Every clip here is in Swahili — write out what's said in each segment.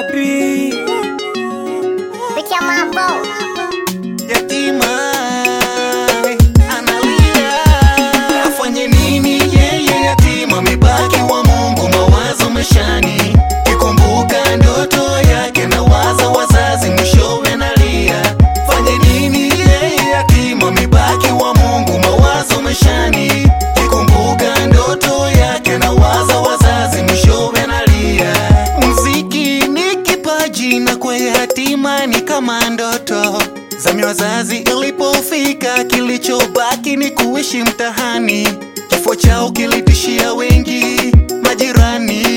wapi? Picha mambo yatima analia, afanye nini yeye yatima, mibaki wa Mungu, mawazo mashani, kikumbuka ndoto yake na waza wazazi, mwishowe nalia, fanye nini yeye yatima, mibaki wa Mungu, mawazo mashani, kikumbuka ndoto yake na waza wazazi, mwishowe nalia. Mziki ni kipaji na kwa yatima ni kama ndoto zami wazazi ilipofika, kilichobaki ni kuishi mtahani. Kifo chao kilitishia wengi, majirani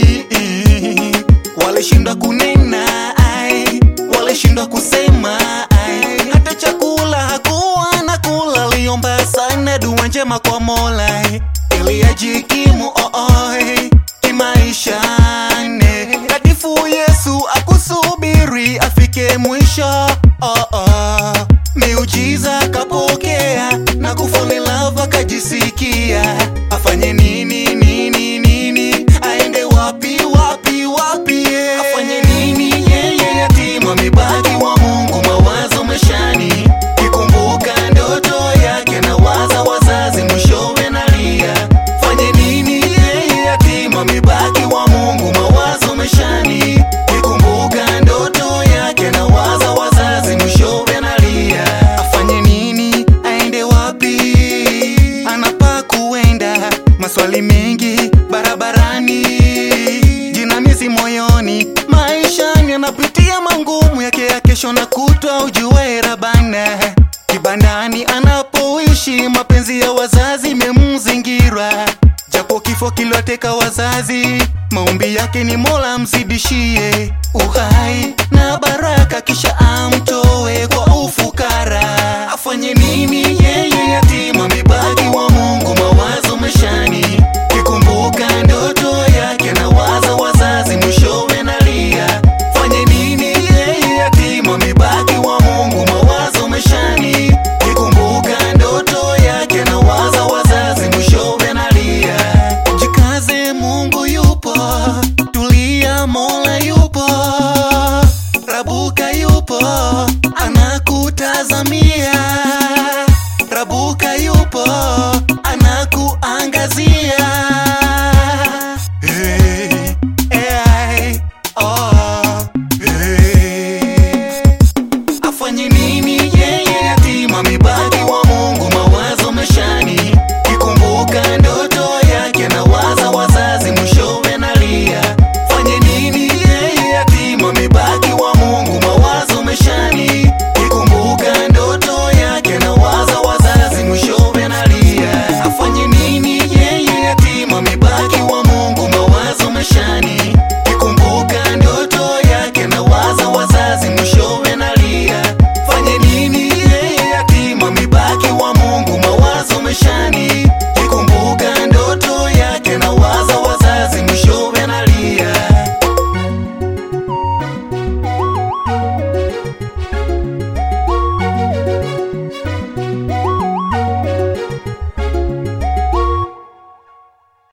walishindwa kunena, ai, walishindwa kusema, ai, hata chakula hakuwa na kula, aliomba sana dua njema kwa Mola ili ajikimu oh, oh, kimaisha ne katifu Yesu akusubiri afike mwisho oh, oh. Miujiza kapokea na kufall in love akajisikia, afanye nini nini nini, aende wapi wapi wapi, yeah. afanye nini yeye yatima, mibaki wa Mungu, mawazo mashani, kikumbuka ndoto yake na waza wazazi, mwishowe nalia, fanye nini yeye yatima, mibaki wa Mungu, mawazo mashani, kikumbuka ndoto yake na waza wazazi, mwishowe nalia, afanye nini, aende wapi, anapaa kuenda, maswali mengi barabarani, jinamizi moyoni, maishani anapitia mangumu yake ya kesho na kutwa, ujue rabana kibandani anapoishi, mapenzi ya wazazi memzingira, japo kifo kiliwateka wazazi, maombi yake ni Mola mzidishie uhai na baraka, kisha amtoe kwa ufukara. Afanye nini yeye yatima, mibaki wa